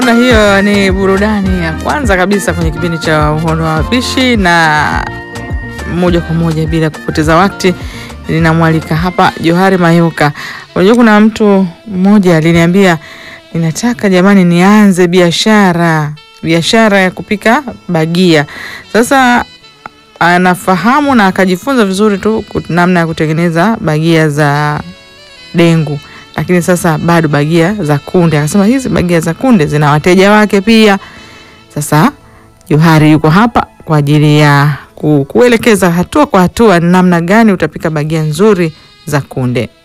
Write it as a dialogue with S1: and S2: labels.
S1: Na hiyo ni burudani ya kwanza kabisa kwenye kipindi cha uhondo wa wapishi, na moja kwa moja bila kupoteza wakati ninamwalika hapa Johari Mayuka. Unajua, kuna mtu mmoja aliniambia, ninataka jamani, nianze biashara biashara ya kupika bagia. Sasa anafahamu na akajifunza vizuri tu namna ya kutengeneza bagia za dengu lakini sasa bado bagia za kunde. Akasema hizi bagia za kunde zina wateja wake pia. Sasa Johari yuko hapa kwa ajili ya ku, kuelekeza hatua kwa hatua namna gani utapika bagia nzuri za kunde.